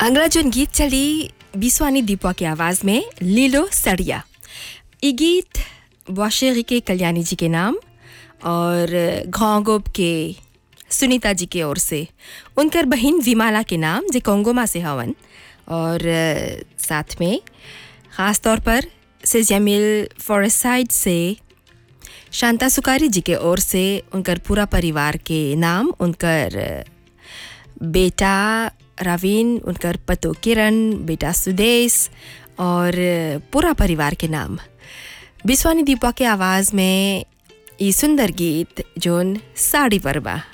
अगला जोन गीत चली बिस्वानी दीपा के आवाज़ में लीलो सड़िया ये गीत वाशेरी के कल्याणी जी के नाम और घोंगोब के सुनीता जी के ओर से उनकर बहन विमाला के नाम जे कोंगोमा से हवन और अ, साथ में ख़ास तौर पर से जमील फॉरेसाइड से शांता सुकारी जी के ओर से उनकर पूरा परिवार के नाम उनकर अ, बेटा रवीन उनकर पतो किरण बेटा सुदेश और पूरा परिवार के नाम बिस्वानी दीपा के आवाज़ में ये सुंदर गीत जोन साड़ी पर बा